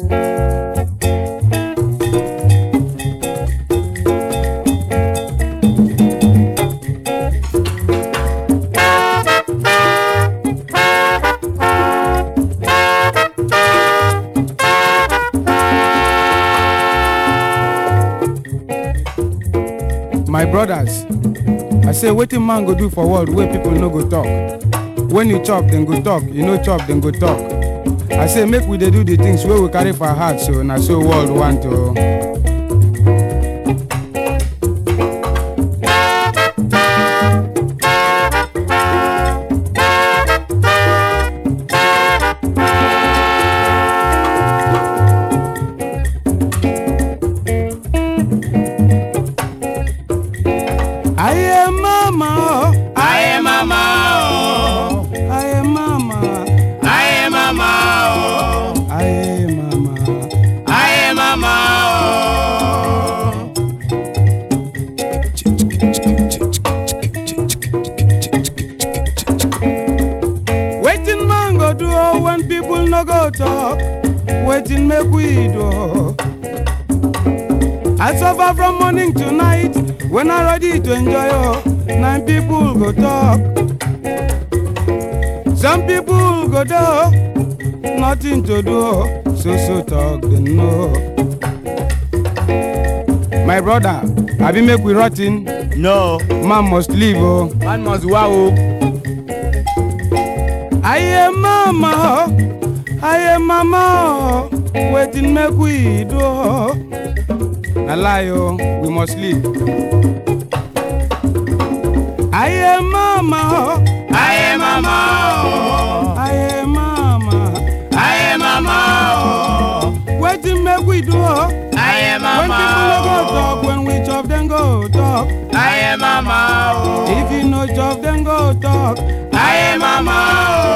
my brothers i say wetin man go do for world wey people no go talk when you chop dem go talk you no chop dem go talk i say make we dey do the things wey we carry for heart so na so world want o. Aye mama, oh, Aye mama oh, aye mama, aye mama oh, aye mama. aye mama oh. Wetin man go do oh, when people no go talk? Wetin make we do? oh? I suffer from morning to night when I ready to enjoy oh, nine people go talk. Some people go do nothing to do, oh, so so talk they know. My brother, abi make we rot in, No, man must live oh. man must wow oh. Aye mama, oh, aye mama, oh, wetin make we do? oh? Na lie oh, we must live. Aye mama, oh, Aye mama oh, aye mama, aye mama oh, wetin make we do? oh? aye When mama people no go talk, oh, when we chop dem go talk. aye mama oh, If you no chop dem go talk. aye mama oh.